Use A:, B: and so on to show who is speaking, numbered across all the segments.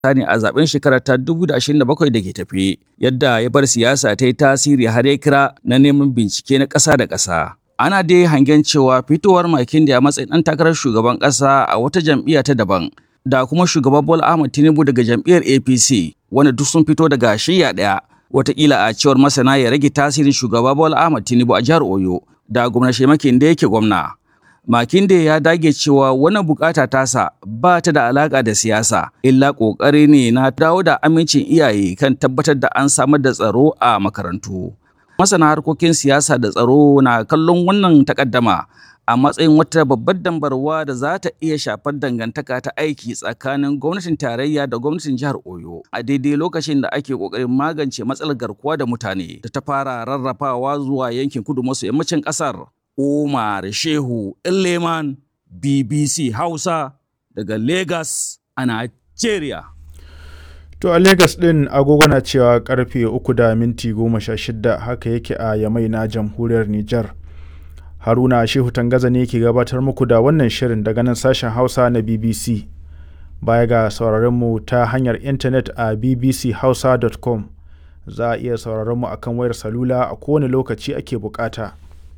A: ne a zaben shekarar ta 2027 da ke tafe yadda ya bar siyasa ta yi tasiri har ya kira na neman bincike na ƙasa da ƙasa. Ana dai hangen cewa fitowar makin da ya matsayin ɗan takarar shugaban ƙasa a wata jam'iyya ta daban da kuma shugaban Bola Ahmed Tinubu daga jam'iyyar APC wanda duk sun fito daga shiyya ɗaya wataƙila a cewar masana ya rage tasirin shugaba Bola Ahmed Tinubu a jihar Oyo da gwamna Shemakin da yake gwamna. Makinde ya dage cewa wannan bukata tasa ba ta da alaka da siyasa, illa ƙoƙari ne na dawo da amincin iyaye kan tabbatar da an samar da tsaro a makarantu. Masana harkokin siyasa da tsaro na kallon wannan takaddama a matsayin wata babbar dambarwa da za ta iya shafar dangantaka ta aiki tsakanin gwamnatin tarayya da gwamnatin jihar Oyo a daidai lokacin da ake ƙoƙarin magance matsalar garkuwa da mutane da ta fara rarrafawa zuwa yankin kudu maso yammacin ƙasar. Umar Shehu Leman BBC Hausa daga Lagos a Nigeria.
B: To a Lagos ɗin agogo na cewa karfe uku da minti goma sha shida haka yake a Yamai na jamhuriyar Nijar. Haruna Shehu Tangaza ne ke gabatar muku da wannan shirin daga nan sashen Hausa na BBC. Baya ga sauraronmu ta hanyar intanet a bbchausa.com za a iya sauraronmu akan wayar salula a kowane lokaci ake bukata.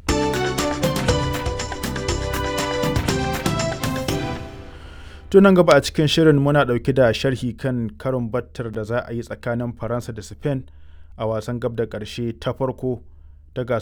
B: tunan gaba a cikin shirin muna ɗauke da sharhi kan karin battar da za a yi tsakanin faransa da spain a wasan gab da ƙarshe ta farko ta gasar